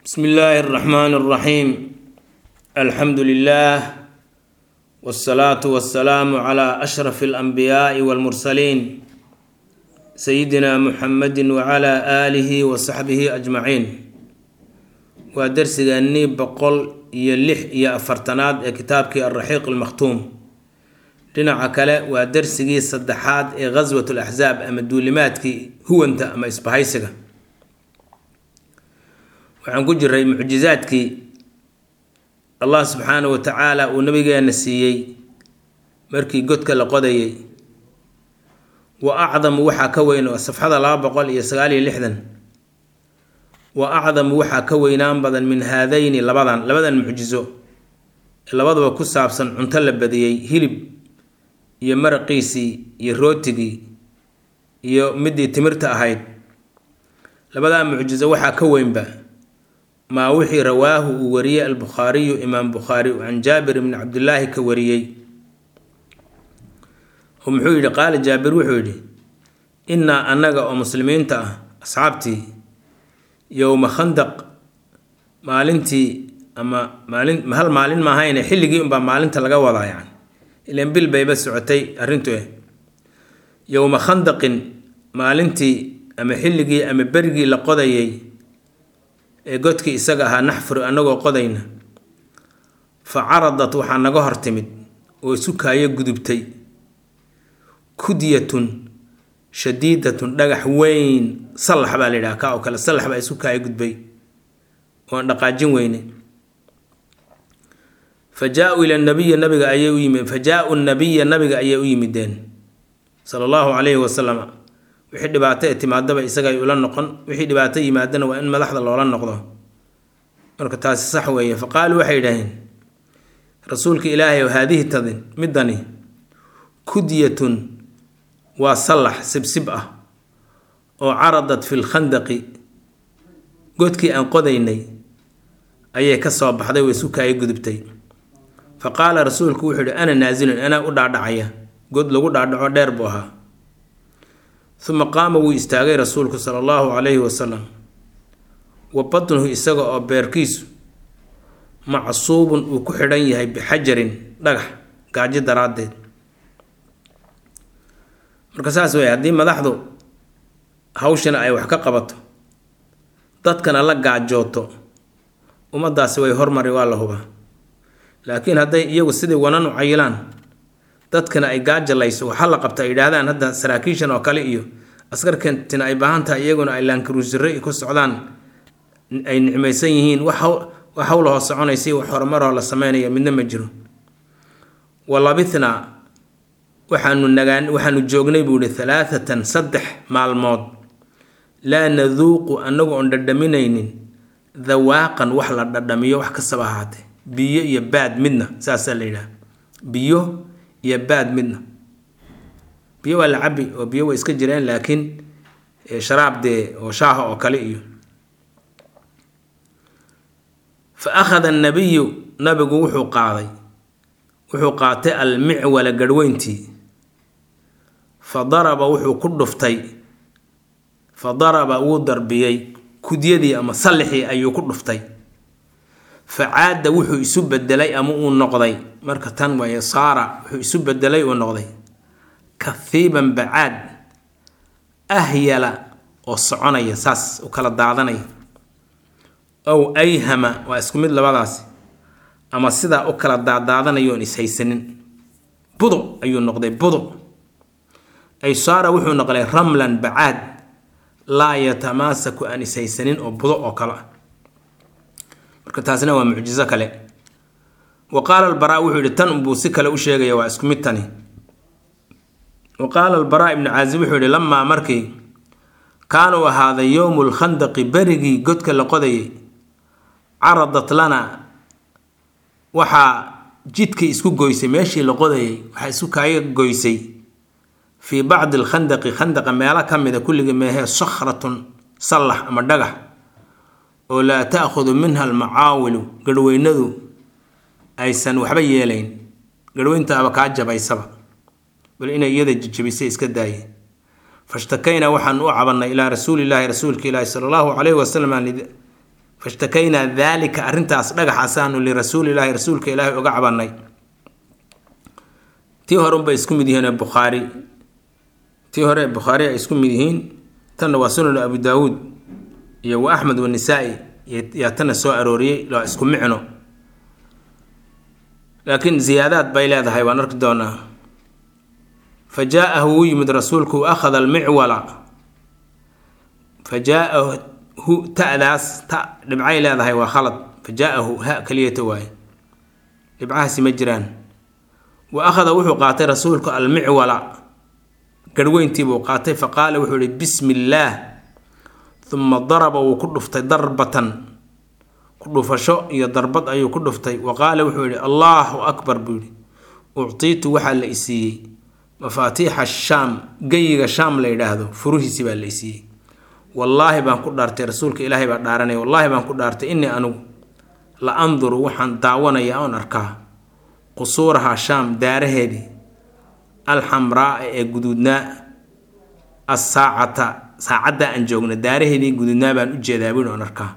بسم الله الرحمن الرحيم الحمد لله والصلاة والسلام على أشرف الأنبياء والمرسلين سيدنا محمد وعلى آله وصحبه أجمعين ودرسيغاني بقول يلح يا أفرتناد كتابك الرحيق المختوم dhinaca kale waa darsigii saddexaad ee ghaswat laxsaab ama duulimaadkii huwanta ama isbahaysiga waxaan ku jiray mucjizaadkii allah subxaanahu wa tacaala uu nabigeena siiyey markii godka la qodayay wa acdamu waxaa ka weyn oo safxada laba boqol iyo sagaal iyo lixdan wa acdamu waxaa ka weynaan badan min haadayni labadan labadan mucjizo ee labaduba ku saabsan cunto la badiyey hilib iyo maraqiisii iyo rootigii iyo midii timirta ahayd labadaa mucjizo waxaa ka weynba maa wixii rawaahu uu wariyey albukhaariyu imaam bukhaari can jaabir ibni cabdillaahi ka wariyey oo muxuu yidhi qaala jaabir wuxuu yidhi innaa annaga oo muslimiinta ah asxaabtii yowma khandaq maalintii ama maalin hal maalin maahayne xilligii unbaa maalinta laga wadaa yani ilan bil bayba socotay arrintu eh yowma khandaqin maalintii ama xilligii ama berigii la qodayay ee godkii isaga ahaa naxfuru annagoo qodayna fa caradat waxaa naga hor timid oo isu kaayo gudubtay kudyatun shadiidatun dhagax weyn sallax baa la yidhaha ka oo kale sallax baa isu kaayo gudbay oon dhaqaajin weyne fa jaa-uu ila nabiyi nabiga ayay u yimid fa jaa-u nabiya nabiga ayay u yimideen sala allahu calayhi wasalam wixii dhibaato ee timaadaba isagay ula noqon wixii dhibaato yimaadana waa in madaxda loola noqdo marka taasi sax weeye fa qaaluu waxay yidhaaheen rasuulka ilaahay oo haadihi tadin midani kudyatun waa sallax sibsib ah oo caradat fi lkhandaqi godkii aan qodaynay ayay ka soo baxday way sukaayo gudubtay fa qaala rasuulku wuxuu yihi ana naasilun anaa u dhaadhacaya god lagu dhaadhaco dheer buu ahaa uma qaama wuu istaagay rasuulku sala allahu calayhi wasalam wa batnuhu isaga oo beerkiisu macsuubun uu ku xidhan yahay bixajarin dhagax gaajo daraaddeed marka saas wey haddii madaxdu hawshana ay wax ka qabato dadkana la gaajooto ummaddaasi way hormari waa la hubaa laakiin hadday iyagu sidii wanan u cayilaan dadkana ay gaajalayso waxaa la qabta ay yidhaahdaan hadda saraakiishan oo kale iyo askarkantina ay baahan tahay iyaguna ay laankaruusire ku socdaan ay nicmaysan yihiin wax hawlahoo soconaysa wax horumaroo la sameynaya midna ma jiro walabithnaa waxaanu nagaan waxaanu joognay buu ihi halaathatan saddex maalmood laa naduuqu annagu oon dhadhaminaynin dawaaqan wax la dhadhamiyo wax kastaba ahaatee biyo iyo baad midna saasaa la yidhaha biyo iyo baad midna biyo waa la cabi oo biyo way iska jireen laakiin sharaab dee oo shaaha oo kale iyo fa akhada annabiyu nabigu wuxuu qaaday wuxuu qaatay almicwala garhweyntii fa daraba wuxuu ku dhuftay fa daraba wuu darbiyey kudyadii ama sallixii ayuu ku dhuftay fa caada wuxuu isu bedelay ama uu noqday marka tan waaye saara wuxuu isu bedelay uu noqday kahiiban bacaad ahyala oo soconaya saas u kala daadanaya ow ayhama waa isku mid labadaasi ama sidaa u kala daadaadanayoon ishaysanin budo ayuu noqday budo ay saara wuxuu noqday ramlan bacaad laa yatamaasaku aan ishaysanin oo budo oo kale ah marka taasina waa mucjizo kale wa qaala albaraa wuxuu yihi tan unbuu si kale u sheegaya waa isku mid tani wa qaala albaraa ibnu caazib wuxuu yihi lamaa markii kaanuu ahaaday yowmu lkhandaqi berigii godka la qodayay caradat lana waxaa jidkii isku goysay meeshii la qodayay waxaa isku kaaga goysay fii bacdi alkhandaqi khandaqa meelo ka mida kulligii meehee sakhratun sallax ama dhagax oo laa taakhudu minha almacaawilu garhweynadu aysan waxba yeelayn garhweyntaaba kaa jabaysaba bal inay iyada jijabisay iska daaye fashtakaynaa waxaan u cabannay ilaa rasuulilaahi rasuulka ilaahi sala allahu calayhi wasalam fashtakaynaa daalika arrintaas dhagaxaasaanu lirasuulilaahi rasuulka ilaahi uga cabanay tii hore unbay isku mid yihiin bukhaari tii hore bukhaari ay isku mid yihiin tanna waa sunanu abu daawuud iyo wa axmed wanisaa'i yaa tanna soo arooriyey waa isku micno laakiin ziyaadaad bay leedahay waan arki doonaa fa jaa-ahu wuu yimid rasuulku wa akhada almicwala fa jaa-ahu ta'daas ta dhibcay leedahay waa khalad fa jaa-ahu ha keliyata waaye dhibcahaasi ma jiraan wa akhada wuxuu qaatay rasuulku almicwala garhweyntii buu qaatay fa qaala wuxuu ihi bismi illaah uma daraba wuu ku dhuftay darbatan ku dhufasho iyo darbad ayuu ku dhuftay wa qaala wuxuu yihi allaahu akbar buu yihi uctiitu waxaa la isiiyey mafaatiixa shaam geyiga shaam la yidhaahdo furuhiisi baa la isiiyey wallaahi baan ku dhaartay rasuulka ilaahay baa dhaaranaya wallaahi baan ku dhaartay innii anugu la anduru waxaan daawanaya oon arkaa qusuuraha shaam daaraheedii alxamraa ee guduudnaa asaacata saacadda aan joogna daaraheedii guduudnaa baan u jeedaa buuhi oon arkaa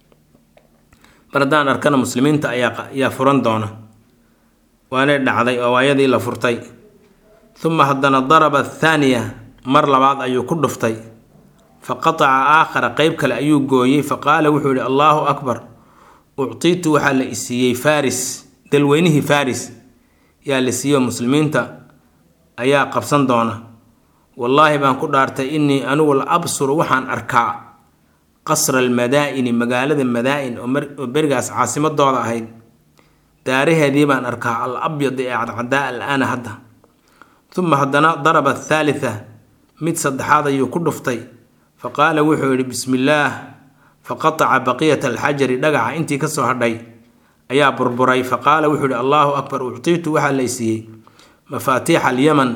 mar haddaan arkana muslimiinta ayaa ayaa furan doona waanay dhacday oo waayadii la furtay uma haddana daraba athaaniya mar labaad ayuu ku dhuftay fa qataca aakhara qeyb kale ayuu gooyey fa qaala wuxuu yihi allaahu akbar uctiitu waxaa la isiiyey faris dalweynihii faris yaa la siiyo muslimiinta ayaa qabsan doona wallaahi baan ku dhaartay innii anigu la absuru waxaan arkaa qasra almadaa-ini magaalada madaa-in oo berigaas caasimadooda ahayd daaraheedii baan arkaa al abyad ee cadcadaa al-aana hadda uma haddana daraba athaalitha mid saddexaad ayuu ku dhuftay fa qaala wuxuu yidhi bismi illaah fa qataca baqiyata alxajari dhagaxa intii kasoo hadhay ayaa burburay fa qaala wuxuu yihi allaahu akbar uctiitu waxaa laysiiyey mafaatiixa alyaman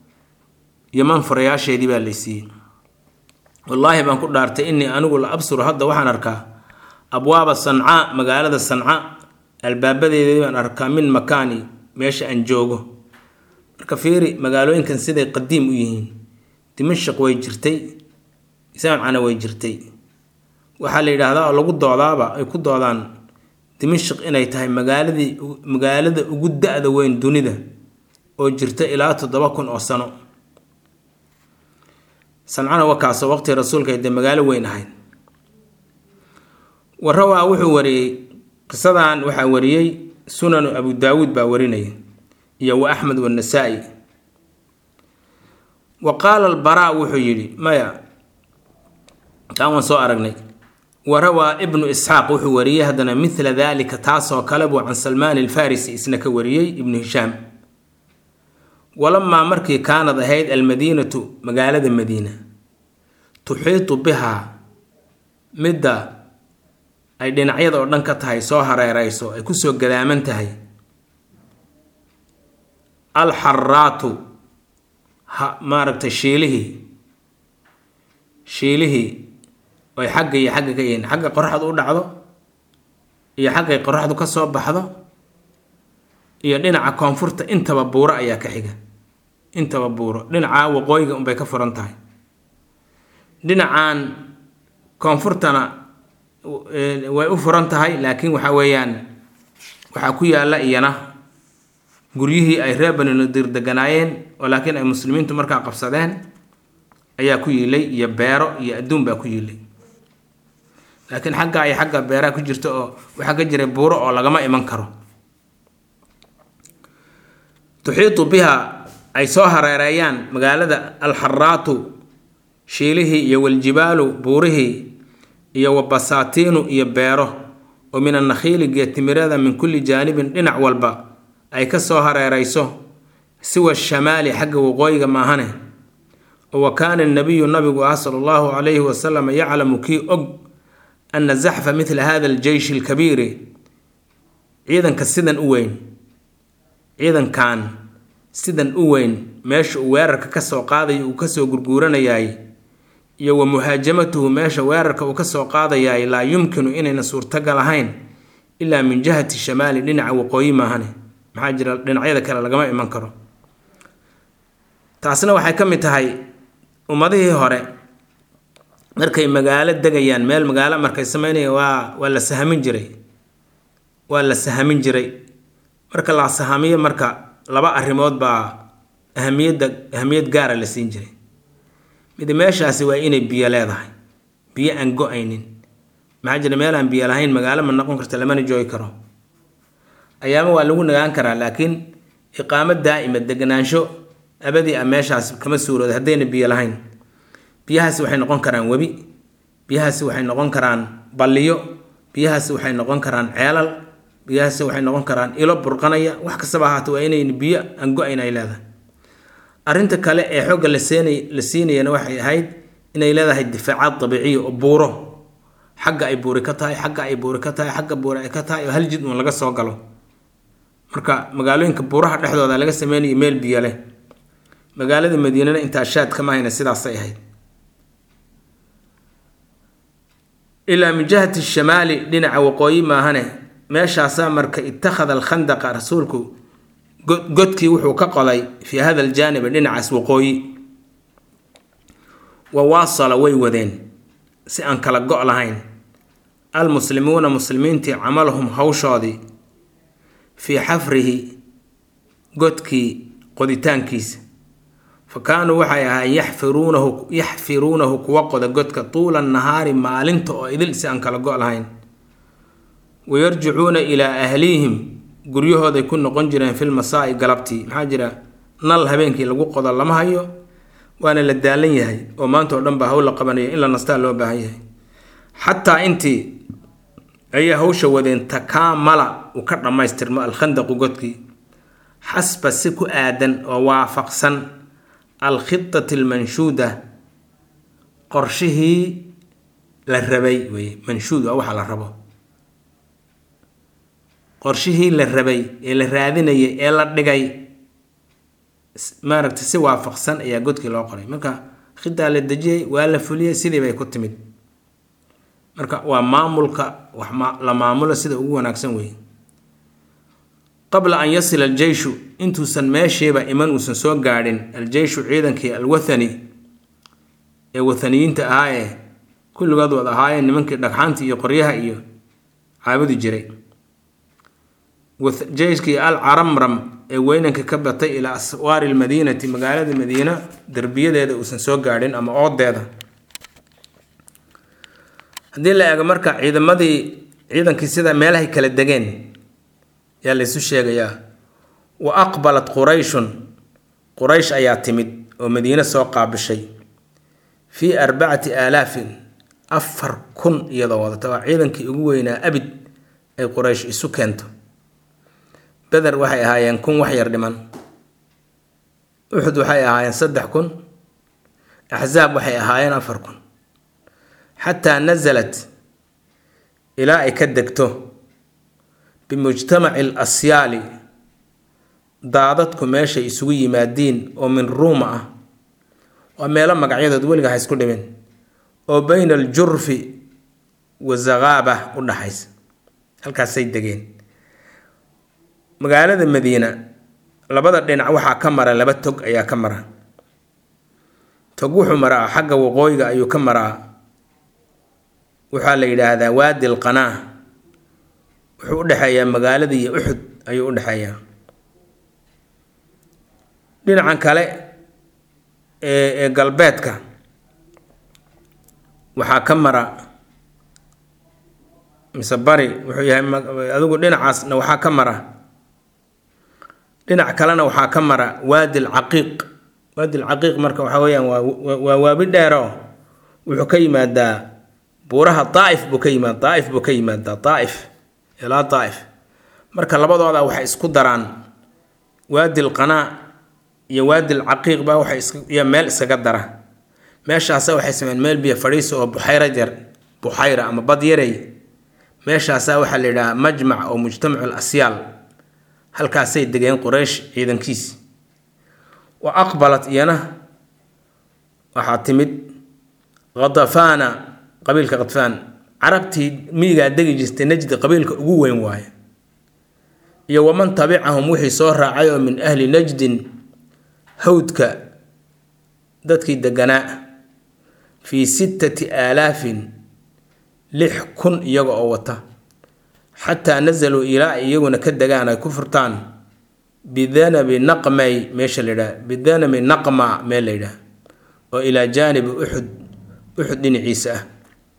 yaman furayaasheedii baa laysiiyey wallaahi baan ku dhaartay innii anigu la absuru hadda waxaan arkaa abwaaba sancaa magaalada sanca albaabadeedii baan arkaa min makaani meesha aan joogo marka fiiri magaalooyinkan siday qadiim u yihiin dimashaq way jirtay isaancana way jirtay waxaa la yidhaahdaa oo lagu doodaaba ay ku doodaan dimashaq inay tahay magaaladii magaalada ugu da-da weyn dunida oo jirta ilaa toddoba kun oo sano sancana wakaasoo waqtii rasuulka dee magaalo weyn ahayd warawaa wuxuu wariyey qisadan waxaa wariyey sunanu abu daawuud baa warinaya iyo wa axmed wannasaa-i wa qaala albaraa wuxuu yidhi maya taan waan soo aragnay warawaa ibnu isxaaq wuxuu wariyey haddana midla daalika taasoo kale buu can salmaan alfarisi isna ka wariyey ibnu hishaam walamaa markii kaanad ahayd almadiinatu magaalada madiina tuxiitu bihaa midda ay dhinacyada oo dhan ka tahay soo hareereyso ay kusoo gadaaman tahay alxaraatu ha maaragtay shiilihii shiilihii oy xagga iyo xagga ka yihiin xagga qoraxdu u dhacdo iyo xaggay qoraxdu ka soo baxdo iyo dhinaca koonfurta intaba buuro ayaa ka xiga intaba buuro dhinaca waqooyiga unbay ka furan tahay dhinacan koonfurtana way u furan tahay laakiin waxa weeyaan waxaa ku yaalla iyana guryihii ay reer bani nadiir deganaayeen oo laakiin ay muslimiintu markaa qabsadeen ayaa ku yiilay iyo beero iyo adduun baa ku yiilay laakiin xagga ay xagga beeraha ku jirta oo waxaa ka jiray buuro oo lagama iman karo tuxiitu biha ay soo hareereeyaan magaalada alxaraatu shiilihii iyo waljibaalu buurihii iyo wabasaatiinu iyo beero oo min annakhiili geetimirada min kulli jaanibin dhinac walba ay ka soo hareerayso siwa shamaali xagga waqooyiga maahane oo wa kaana nabiyu nabigu ah sala allahu calayhi wasalam yaclamu kii og ana zaxfa midla hada aljeyshi alkabiiri ciidanka sidan u weyn ciidankan sidan u weyn meesha uu weerarka kasoo qaadayo uu kasoo gurguuranayay iyo wa muhaajamatuhu meesha weerarka uu kasoo qaadayaay laa yumkinu inayna suurtagal ahayn ilaa min jihati shamaali dhinaca waqooyi maahane maxaa jira dhinacyada kale lagama iman karo taasna waxay ka mid tahay ummadihii hore markay magaalo degayaan meel magaalo markay sameynayaan waa waa la sahamin jiray waa la sahamin jiray marka la sahamiyo marka laba arrimood baa ahamiyadda ahamiyad gaara la siin jiray mid meeshaasi waa inay biyo leedahay biyo aan go-aynin maxaa jira meel aan biyo lahayn magaalo ma noqon karta lamana joogi karo ayaama waa lagu nagaan karaa laakiin iqaamo daa'ima deganaansho abadii a meeshaas kama suurooda haddayna biyo lahayn biyahaasi waxay noqon karaan webi biyahaasi waxay noqon karaan balliyo biyahaasi waxay noqon karaan ceelal biyahaasi waxay noqon karaan ilo burqanaya wax kastaba ahaata waa inayn biyo aan go-ayn ay leedahay arrinta kale ee xoogga la seenay la siinayana waxay ahayd inay leedahay difaacaad dabiiciya oo buuro xagga ay buuri ka tahay xagga ay buuri ka tahay xagga buuri ay ka tahay oo hal jid uun laga soo galo marka magaalooyinka buuraha dhexdooda laga sameynayo meel biyo leh magaalada madiinana intaa shaad kama hayna sidaasay ahayd ilaa min jihati shamaali dhinaca waqooyi maahane meeshaasaa marka ittakhada alkhandaqa rasuulku godkii wuxuu ka qoday fii hada aljaanibi dhinacaas waqooyi wa waasala way wadeen si aan kala go' lahayn almuslimuuna muslimiintii camalahum hawshoodii fii xafrihi godkii qoditaankiisa fa kaanuu waxay ahaayeen yaxfiruunahu yaxfiruunahu kuwa qoda godka tuula nahaari maalinta oo idil si aan kala go' lahayn wayarjicuuna ilaa ahlihim guryahooday ku noqon jireen fil masaa'i galabtii maxaa jira nal habeenkii lagu qodo lama hayo waana la daalan yahay oo maanta oo dhan baa hawl la qabanayo in la nastaa loo baahan yahay xataa intii ayay hawsha wadeen takaamala uu ka dhammaystirmo alkhandaqu godkii xasba si ku aadan oo waafaqsan alkhitati almanshuuda qorshihii la rabay weye manshuud waa waxa la rabo qorshihii la rabay ee la raadinayay ee la dhigay maaragtay si waafaqsan ayaa godkii loo qoray marka khidaa la dejiyey waa la fuliyey sidii bay ku timid marka waa maamulka wax la maamulo sida ugu wanaagsan weeye qabla an yasila aljeyshu intuusan meeshiiba iman uusan soo gaadhin aljeyshu ciidankii alwathani ee wathaniyiinta ahaa ee kulligood wad ahaayeen nimankii dhagxaanta iyo qoryaha iyo caabudi jiray jeyskii al caramram ee weynanka ka batay ilaa aswaari lmadiinati magaalada madiina derbiyadeeda uusan soo gaadhin ama oodeeda haddii la eego marka ciidamadii ciidankii sida meelahay kala degeen yaa laysu sheegayaa wa aqbalat qurayshun quraysh ayaa timid oo madiine soo qaabishay fii arbacati aalaafin afar kun iyadoo wadata waa ciidankii ugu weynaa abid ay quraysh isu keento beder waxay ahaayeen kun wax yar dhiman uxud waxay ahaayeen saddex kun axsaab waxay ahaayeen afar kun xataa nasalat ilaa ay ka degto bimujtamaci al asyaali daadadku meeshay isugu yimaadiin oo min ruuma ah waa meelo magacyadood weliga ha isku dhimin oo bayna aljurfi wa zaqaaba u dhaxaysa halkaasay degeen magaalada madiina labada dhinac waxaa ka mara laba tog ayaa ka mara tog wuxuu maraa xagga waqooyiga ayuu ka maraa waxaa la yidhaahdaa waadi alqanaa wuxuu u dhexeeyaa magaalada iyo uxud ayuu u dhexeeyaa dhinacan kale ee ee galbeedka waxaa ka mara mise bari wuxuu yahay adigu dhinacaasna waxaa ka mara dhinac kalena waxaa ka mara waadi alcaqiiq waadi alcaqiiq marka waxaa weeyaan waa waa waabi dheero wuxuu ka yimaadaa buuraha daaif buu ka yimaada daaif buu ka yimaadaa daaif ilaa daaif marka labadooda waxay isku daraan waadi alqanaa iyo waadi alcaqiiq baa waxay is iyo meel iskaga dara meeshaasa waxay sameeyeen meel biyo fadhiisa oo buxayra jar buxayra ama bad yarey meeshaasaa waxaa la yidhahaa majmac oo mujtamacu lasyaal halkaasay degeen quraysh ciidankiisi wa aqbalat iyana waxaa timid khadafaana qabiilka khadfaan carabtii miyigaa degi jirtay najdi qabiilka ugu weyn waaye iyo waman tabicahum wixii soo raacay oo min ahli najdin hawdka dadkii deganaa fii sittati aalaafin lix kun iyaga oo wata xataa nasaluu ilaa ay iyaguna ka degaan ay ku furtaan bidanabi naqmay meesha la yidhaha bidanabi naqma meel la yidhaha oo ilaa jaanibi uxud uxud dhinaciisa ah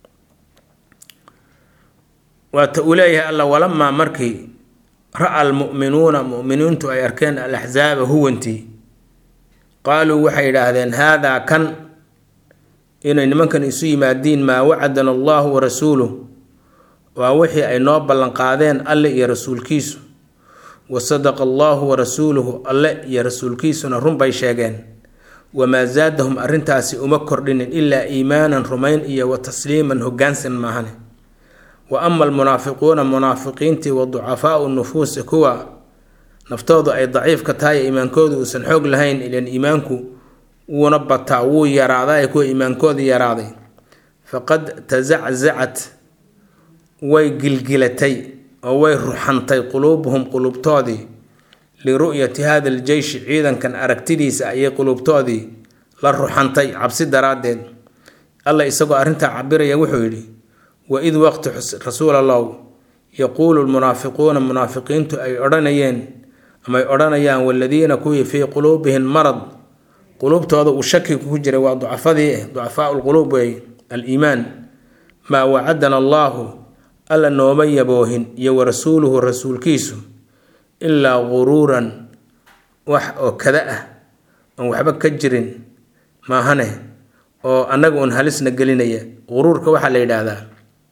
waata uu leeyahay alla walamaa markii ra-a almu'minuuna mu'miniintu ay arkeen alaxsaaba huwantii qaaluu waxay yidhaahdeen haadaa kan inay nimankan isu yimaadiin maa wacadana allahu wa rasuuluh waa wixii ay noo ballanqaadeen alle iyo rasuulkiisu wa sadaqa allahu wa rasuuluhu alle iyo rasuulkiisuna run bay sheegeen wamaa zaadahum arrintaasi uma kordhinin ilaa iimaanan rumayn iyo wa tasliiman hoggaansan maahane wa ama almunaafiquuna munaafiqiintii wa ducafaau nufuusi kuwa naftoodu ay daciifka tahay iimaankoodu uusan xoog lahayn ilan iimaanku wuuna bataa wuu yaraaday kuwa iimaankooda yaraaday faqad tazaczacat way gilgilatay oo way ruxantay quluubuhum quluubtoodii liru'yati hada aljeyshi ciidankan aragtidiisa ayay quluubtoodii la ruxantay cabsi daraaddeed alla isagoo arrintaa cabiraya wuxuu yidhi waid waqti rasuul allow yaquulu lmunaafiquuna munaafiqiintu ay odhanayeen amay odhanayaan waladiina kuwii fii quluubihim marad quluubtooda uu shaki ku jiray waa ducafadii ah ducafaau lquluub wey aliimaan maa wacadana allaahu alla nooma yaboohin iyo wa rasuuluhu rasuulkiisu ilaa guruuran wax oo kada ah oon waxba ka jirin maahane oo annaga uun halisna gelinaya guruurka waxaa la yidhaahdaa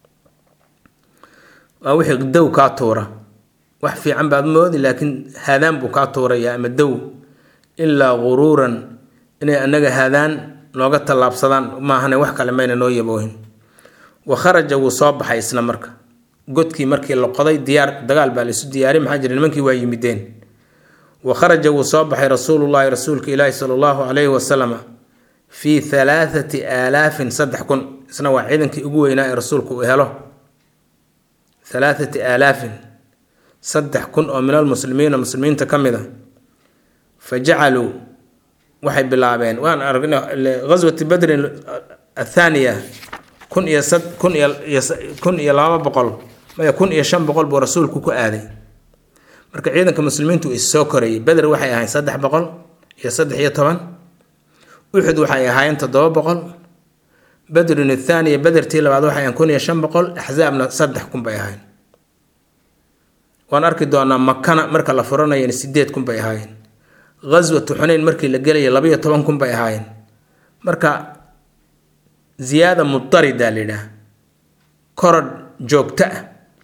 waa wixii dow kaa tuura wax fiican baad moodi laakiin haadaan buu kaa tuuraya ama dow ilaa guruuran inay annaga haadaan nooga tallaabsadaan maahane wax kale mayna noo yaboohin wa kharaja wuu soo baxay isla marka godkii markii la qoday diyaar dagaal baa laisu diyaariy maxaa jira nimankii waa yimideen wa kharaja wuu soo baxay rasuulullaahi rasuulka ilaahi sala allahu calayhi wasalama fii halaathati aalaafin saddex kun isna waa ciidankii ugu weynaa ee rasuulku uu helo halaathati aalaafin saddex kun oo min almuslimiina muslimiinta ka mid a fa jacaluu waxay bilaabeen waan aragna ghaswati badrin athaaniya kun iyo sad kun iyo kun iyo laba boqol maya kun iyo shan boqol buu rasuulku ku aaday marka ciidanka muslimiintu is soo korayay beder waxay ahayn saddex boqol iyo saddex iyo toban uxud waxay ahaayeen toddoba boqol badrun athaaniya bedertii labaad waxay ahayn kun iyo shan boqol axsaabna saddex kun bay ahayn waan arki doonaa makana marka la furanayana sideed kun bay ahaayeen ghaswatu xuneyn markii la gelaya labaiyo toban kun bay ahaayeen marka ziyaada mudarida la yidhaah korodh joogto ah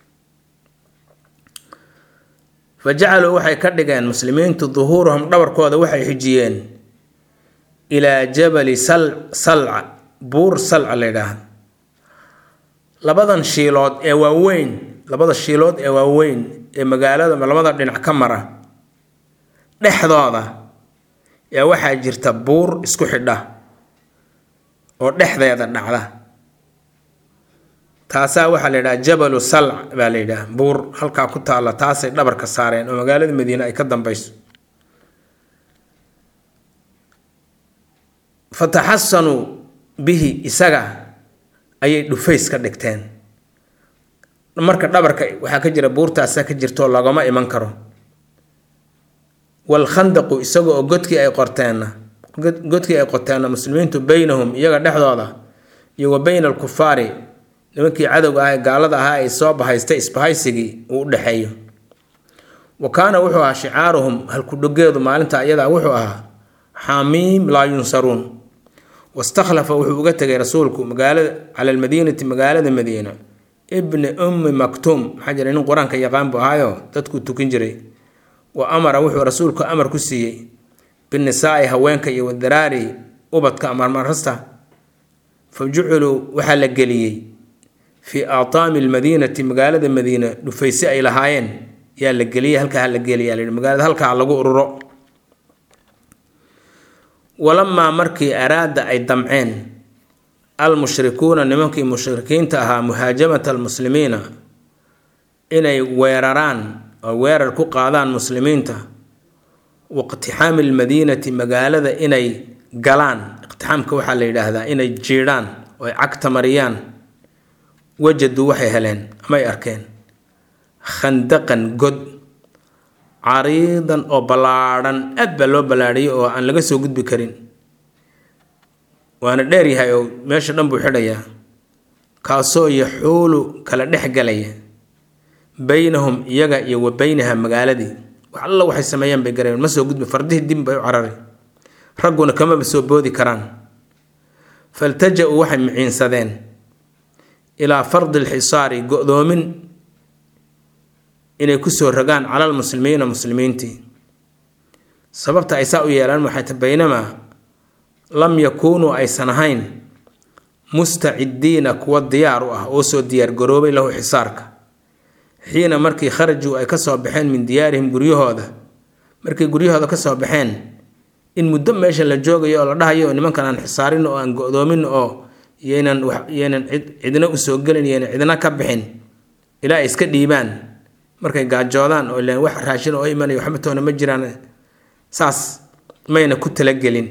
fa jacaluu waxay ka dhigeen muslimiintu duhuurahum dhabarkooda waxay xijiyeen ilaa jabali sal salca buur salca la yidhaahdo labadan shiilood ee waaweyn labada shiilood ee waaweyn ee magaalada labada dhinac ka mara dhexdooda yaa waxaa jirta buur isku xidha oo dhexdeeda dhacda taasaa waxaa la yidhaha jabalu salc baa la yidhaha buur halkaa ku taalla taasay dhabarka saareen oo magaalada madiine ay ka dambeyso fataxasanuu bihi isaga ayay dhufays ka dhigteen marka dhabarka waxaa ka jira buurtaasaa ka jirtaoo lagama iman karo walkhandaqu isaga oo godkii ay qorteenna godkii ay qoteenna muslimiintu beynahum iyaga dhexdooda iyo wa beyna alkufaari nimankii cadowga ah ee gaalada ahaa ay soo bahaystay isbahaysigii uu u dhexeeyo wa kaana wuxuu ahaa shicaaruhum halkudhogeedu maalinta iyadaa wuxuu ahaa xamiim laa yunsaruun wastakhlafa wuxuu uga tegay rasuulku magaalada cala almadiinati magaalada madiina ibni ummi maktuum maxaa jira nin qur-aanka yaqaan buu ahaayo dadkuu tukin jiray wa amara wuxuu rasuulku amar ku siiyey binisaai haweenka iyo wadaraari ubadka amarmarasta fa juciluu waxaa la geliyey fii aataami lmadiinati magaalada madiina dhufayse ay lahaayeen yaa la geliyey halkaa ha la geliyaa layihi magaalada halkaa lagu ururo walamaa markii araada ay damceen almushrikuuna nimankii mushrikiinta ahaa muhaajamata almuslimiina inay weeraraan oo weerar ku qaadaan muslimiinta waiqtixaami almadiinati magaalada inay galaan iqtixaamka waxaa la yidhaahdaa inay jiidhaan oo ay cagta mariyaan wajaduu waxay heleen amay arkeen khandaqan god cariidan oo ballaadhan aad baa loo ballaadhiyay oo aan laga soo gudbi karin waana dheer yahay oo meesha dhan buu xidhayaa kaasoo yaxuulu kala dhex galaya baynahum iyaga iyo wa baynaha magaaladii wax alla waxay sameeyaan bay gareen ma soo gudbi fardihii dib bay u carari ragguna kamaba soo boodi karaan faltaja-uu waxay miciinsadeen ilaa fardi lxisaari go-doomin inay kusoo rogaan cala lmuslimiina muslimiintii sababta ay saa u yeelaan waxay ta baynamaa lam yakuunuu aysan ahayn mustacidiina kuwa diyaar u ah oo soo diyaargaroobay lahu xisaarka xiina markii kharajuu ay kasoo baxeen min diyaarihim guryahooda markay guryahooda kasoo baxeen in muddo meesha la joogayo oo la dhahayo nimankan aan xisaarin oo aan go-doomin oo yaynan yaynan cidna usoo gelin yaynan cidna ka bixin ilaa ay iska dhiibaan markay gaajoodaan oo ilaan wax raashin oo imanaya waxba toona ma jiraan saas mayna ku talagelin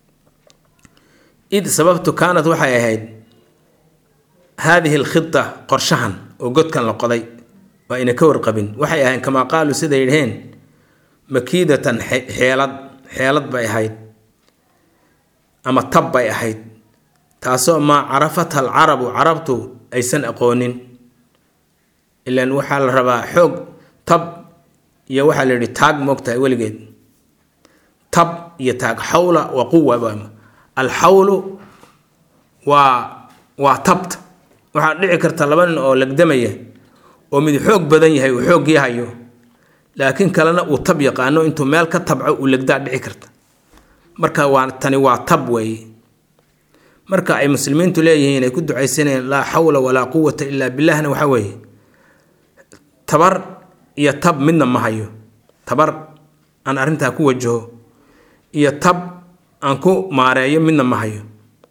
id sababtu kaanad waxay ahayd haadihi alkhita qorshahan oo godkan la qoday waa ina ka warqabin waxay ahayn kamaa qaaluu siday dhaheen makiidatan xeelad xeelad bay ahayd ama tab bay ahayd taasoo maa carafatha alcarabu carabtu aysan aqoonin ilaan waxaa la rabaa xoog tab iyo waxaa la yidhi taag moogtahay weligeed tab iyo taag xawla waa quwa alxawlu waa waa tabta waxaa dhici karta laba nin oo lagdamaya oo mid xoog badan yahay uu xoog yahayo laakiin kalena uu tab yaqaano intuu meel ka tabco uu legdaa dhici karta marka waa tani waa tab weeye marka ay muslimiintu leeyihiin ay ku ducaysanayeen laa xawla walaa quwata ilaa billahna waxaa weeye tabar iyo tab midna ma hayo tabar aan arrintaa ku wajaho iyo tab aan ku maareeyo midna ma hayo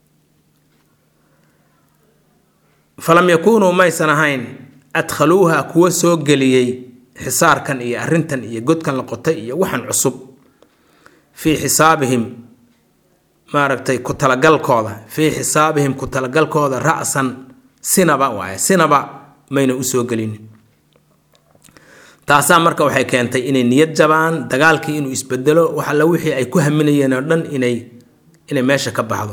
falam yakuunuu maysan ahayn adkhaluuha kuwa soo geliyey xisaarkan iyo arrintan iyo godkan la qotay iyo waxan cusub fii xisaabihim maaragtay ku talagalkooda fii xisaabihim ku talagalkooda ra-san sinaba waaye sinaba mayna usoo gelinin taasaa marka waxay keentay inay niyad jabaan dagaalkii inuu isbedelo wax alla wixii ay ku haminayeen oo dhan inay inay meesha ka baxdo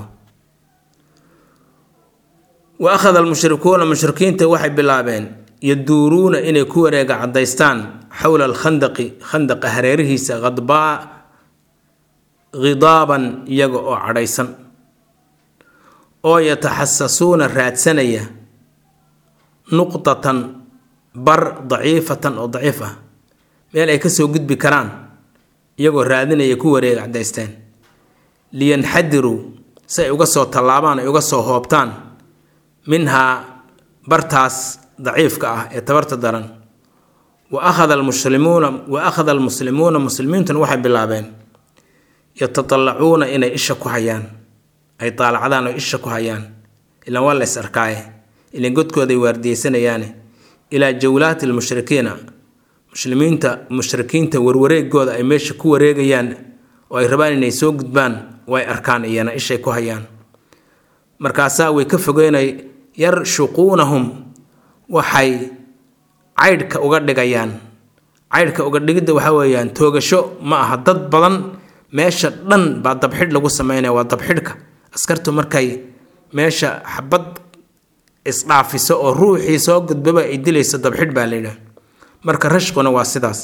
wa akhada almushrikuuna mushrikiinta waxay bilaabeen yaduuruuna inay ku wareega caddaystaan xowla alkhandaqi khandaqa hareerihiisa khadbaa khidaaban iyaga oo cadhaysan oo yataxasasuuna raadsanaya nuqdatan bar daciifatan oo daciif ah meel ay kasoo gudbi karaan iyagoo raadinaya ku wareega caddaysteen liyanxadiruu si ay uga soo tallaabaan ay uga soo hoobtaan minhaa bartaas daciifka ah ee tabarta daran wa akhada almuslimuuna wa akhada almuslimuuna muslimiintuna waxay bilaabeen yatatallacuuna inay isha ku hayaan ay daalacdaan oo isha ku hayaan ilaan waa la is arkaaye ilaan godkooday waardiyeysanayaane ilaa jawlaati almushrikiina muslimiinta mushrikiinta warwareegooda ay meesha ku wareegayaan oo ay rabaan inay soo gudbaan way arkaan iyana ishay ku hayaan markaasaa way ka fogeynay yarshuquunahum waxay caydhka uga dhigayaan caydhka uga dhigidda waxaa weeyaan toogasho ma aha dad badan meesha dhan baa dabxidh lagu sameynaya waa dabxidhka askartu markay meesha xabad isdhaafiso oo ruuxii soo gudbaba ay dilayso dabxidh baa layidhaah marka rashquna waa sidaas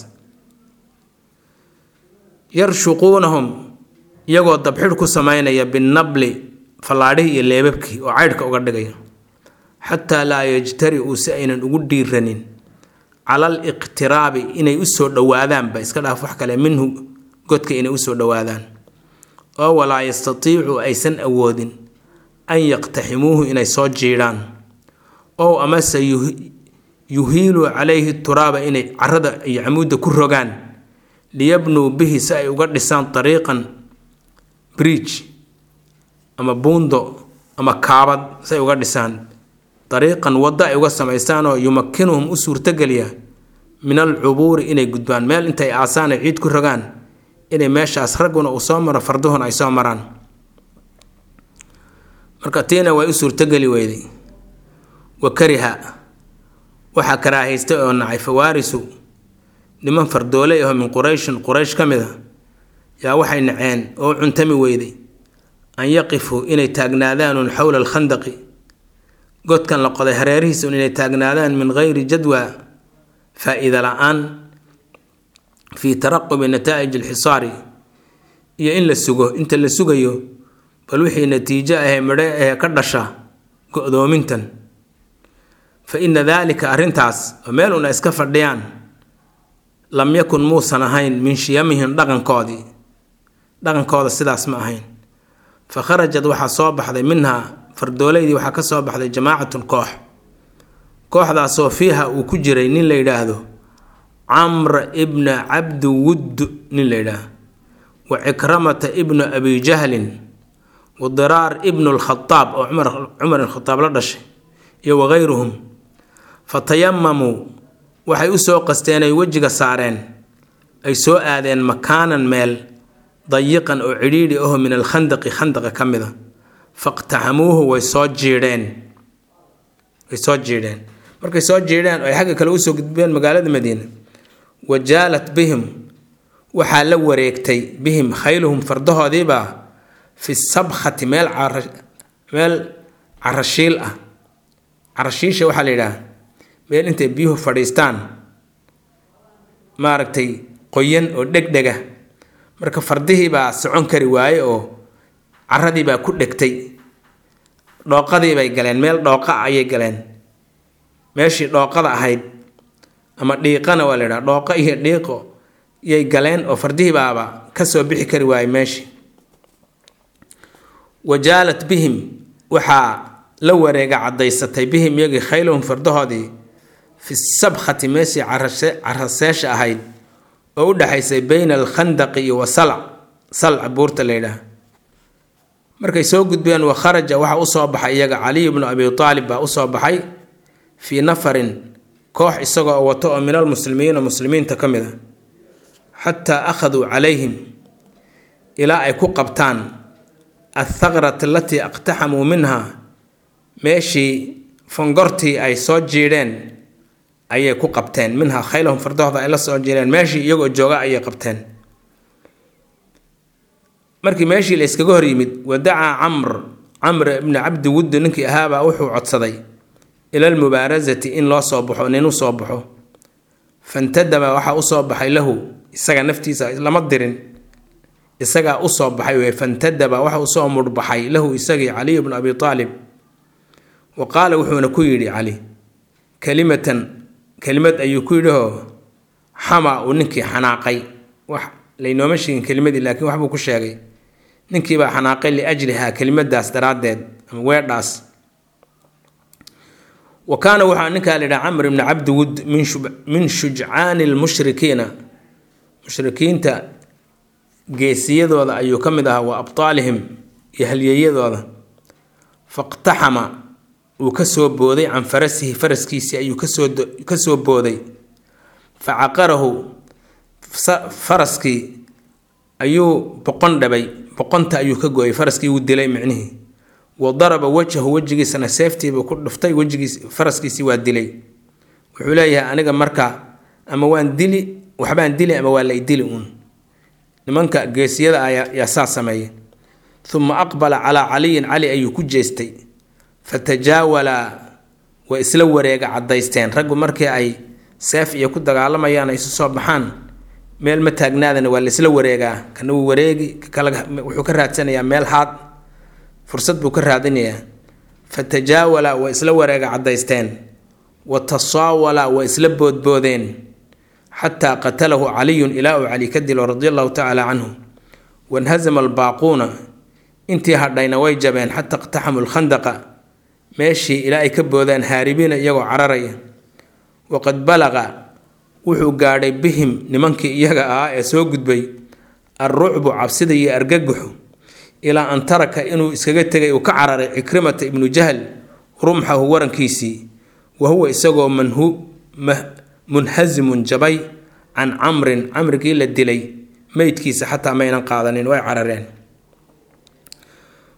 yarshuquunahum iyagoo dabxidh ku sameynaya binabli fallaadhihii iyo leebabkii oo caydhka uga dhigaya xataa laa yajtari-uu si aynan ugu dhiiranin cala aliqtiraabi inay usoo dhowaadaanba iska dhaaf wax kale minhu godka inay usoo dhowaadaan oo walaa yastatiicu aysan awoodin an yaqtaximuuhu inay soo jiidhaan ow amase yuhiiluu calayhi turaaba inay carada iyo camuudda ku rogaan liyabnuu bihi si ay uga dhisaan dariiqan bridge ama buundo ama kaabad si ay uga dhisaan dariiqan waddo ay uga samaystaanoo yumakinuhum u suurtogeliya min alcubuuri inay gudbaan meel intay aasaan ay ciid ku rogaan inay meeshaas ragguna uu soo maro farduhuna ay soo maraan marka tiina way u suurtogeli weyday wa kariha waxaa karaahaystay oo nacay fawaarisu niman fardooley aho min qurayshin quraysh ka mid a yaa waxay naceen oo cuntami weyday an yaqifuu inay taagnaadaanuun xowla alkhandaqi godkan la qoday hareerihiisa un inay taagnaadaan min geyri jadwa faa-iida la-aan fii taraqubi nataa'ij alxisaari iyo in la sugo inta la sugayo bal wixii natiijo ahee midhe ahee ka dhasha go-doomintan fa ina daalika arrintaas oo meel una iska fadhiyaan lam yakun muusan ahayn min shiyamihim dhaqankoodii dhaqankooda sidaas ma ahayn fa kharajad waxaa soo baxday minhaa fardooleydii waxaa ka soo baxday jamaacatun koox kooxdaasoo fiiha uu ku jiray nin la yidhaahdo camr ibna cabdi wudd nin la yidhaahdo wa cikramata ibnu abi jahlin wa diraar ibnu lkhadaab oo cumar ilkhadaab la dhashay iyo wagayruhum fa tayamamuu waxay u soo qasteen ay wejiga saareen ay soo aadeen makaanan meel dayiqan oo cidhiidhi aho min alkhandaqi khandaqa ka mid a faqtaxamuuhu way soo jiidheen way soo jiidheen markay soo jiidheen oo ay xagga kale usoo gudbeen magaalada madiina wajaalat bihim waxaa la wareegtay bihim khayluhum fardahoodiibaa fi sabkhati meel meel carashiil ah carashiisha waxaa la yidhaah meel intay biyuhu fadhiistaan maaragtay qoyan oo dhegdhega marka fardihii baa socon kari waaye oo caradii baa ku dhegtay dhooqadii bay galeen meel dhooqa ayay galeen meeshii dhooqada ahayd ama dhiiqana waa la yidhaha dhooqo iyo dhiiqo yay galeen oo fardihii baaba ka soo bixi kari waaye meeshii wajaalat bihim waxaa la wareega caddaysatay bihim iyagii khayluhum fardahoodii fi sabkhati meeshii caraseesha ahayd oo u dhexaysay bayna alkhandaqi iyo wa salc salca buurta la yidhaah markay soo gudbeen wa kharaja waxaa usoo baxay iyaga caliy bnu abi aalib baa usoo baxay fii nafarin koox isagoo wato oo min almuslimiina muslimiinta ka mid a xataa akhaduu calayhim ilaa ay ku qabtaan athaqrat alatii aqtaxamuu minha meeshii fongortii ay soo jiidheen ayay ku qabteen minhaa khaylahum fardahooda ay la soo jiidheen meeshii iyagoo jooga ayay qabteen markii meeshii la iskaga hor yimid wadacaa camr camr ibni cabdi wuddi ninkii ahaabaa wuxuu codsaday ila almubaarasati in loo soo baxo nin u soo baxo fantadaba waxaa usoo baxay lahu isaga naftiisa lama dirin isagaa usoo baxay wey fantadaba waxa usoo mudhbaxay lahu isagii caliy bnu abi aalib wa qaala wuxuuna ku yidhi cali kelimatan kelimad ayuu ku yidhihoo xama uu ninkii xanaaqay wax laynooma sheegin kelimadii laakiin waxbuu ku sheegay ninkiibaa xanaaqay liajlihaa kelimadaas daraaddeed ama weedhaas wa kaana waxaa ninkaa la yidhaha camr ibni cabdi wud min shujcaani lmushrikiina mushrikiinta geesiyadooda ayuu ka mid ahaa wa abtaalihim iyo halyeeyadooda faqtaxama uu ka soo booday can farasihi faraskiisii ayuu kasoo ka soo booday fa caqarahu faraskii ayuu boqon dhabay boqonta ayuu ka gooyay faraskii wuu dilay micnihii wa daraba wajhahu wejigiisana seeftiibuu ku dhuftay wejigiis faraskiisii waa dilay wuxuu leeyahay aniga marka ama waan dili waxbaan dili ama waa lay dili uun nimanka geesiyada ayaa yaa saa sameeyay uma aqbala calaa caliyin cali ayuu ku jeestay fatajaawala way isla wareega caddaysteen raggu markii ay seef iyo ku dagaalamayaan ay isu soo baxaan meel ma taagnaadana waa laisla wareegaa kana wuu wareegi wuxuu ka raadsanayaa meel haad fursad buu ka raadinayaa fatajaawala way isla wareega caddaysteen wa tasaawala way isla boodboodeen xataa qatalahu caliyun ilaa uu cali ka dilo radi allahu tacaala canhu wanhazama albaaquuna intii hadhayna way jabeen xata iqtaxamu lkhandaqa meeshii ilaa ay ka boodaan haaribiina iyagoo cararaya waqad balaqa wuxuu gaadhay bihim nimankii iyaga ahaa ee soo gudbay alrucbu cabsida iyo argagaxu ilaa an taraka inuu iskaga tegay uu ka cararay cikrimata ibnu jahl rumxahu warankiisii wa huwa isagoo munhasimun jabay can camrin camrigii la dilay meydkiisa xataa maynan qaadanin way carareen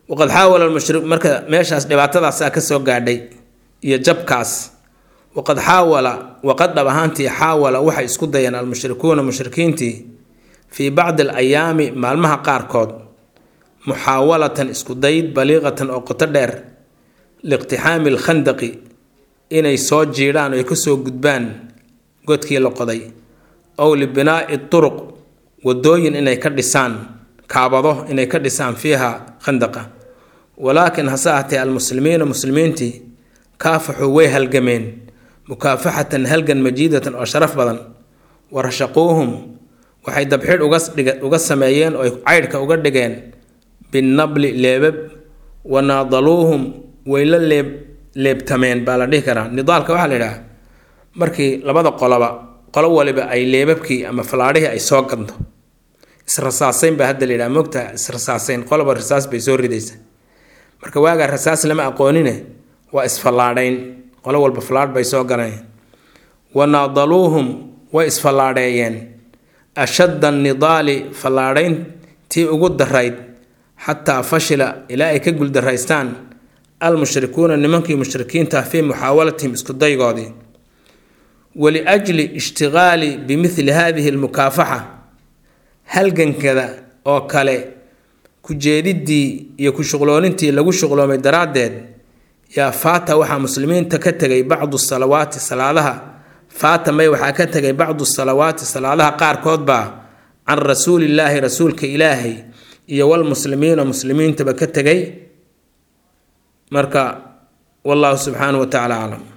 waqad xaawala lmushri marka meeshaas dhibaatadaasaa ka soo gaadhay iyo jabkaas waqad xaawala waqad dhab ahaantii xaawala waxay isku dayeen almushrikuuna mushrikiintii fii bacdi alayaami maalmaha qaarkood muxaawalatan isku dayd baliiqatan oo qoto dheer liiqtixaami alkhandaqi inay soo jiidhaan oo ay kasoo gudbaan godkii la qoday ow libinaa'i turuq wadooyin inay ka dhisaan kaabado inay ka dhisaan fiiha khandaqa walaakin hase ahatee almuslimiina muslimiintii kaafaxuu way halgameen mukaafaxatan halgan majiidatan oo sharaf badan warashaquuhum waxay dabxidh uga sameeyeen oo ay caydhka uga dhigeen binnabli leebab wanaadaluuhum way la leeb leebtameen baa la dhihi karaa nidaalka waxaa la yidhaha markii labada qoloba qolo waliba ay leebabkii ama falaadhihii ay soo ganto israsaaseyn baa hadda la yidhaha mogtaha israsaaseyn qoloba rasaas bay soo ridaysa marka waagaa rasaas lama aqoonine waa isfallaadhayn qolo walba fallaadh bay soo galeen wanaadaluuhum way isfallaadheeyeen ashadda nidaali fallaadhayntii ugu darayd xataa fashila ilaa ay ka guldaraystaan almushrikuuna nimankii mushrikiinta fii muxaawalatihim isku daygoodii waliajli ishtigaali bimithli hadihi almukaafaxa halgankada oo kale ku jeediddii iyo ku shuqloonintii lagu shuqloomay daraaddeed yaa faata waxaa muslimiinta ka tegay bacdu salawaati salaadaha faata may waxaa ka tegay bacdu salawaati salaadaha qaarkood baa can rasuulillaahi rasuulka ilaahay iyo walmuslimiina muslimiintaba ka tegay marka wallahu subxaanahu wa tacala aclam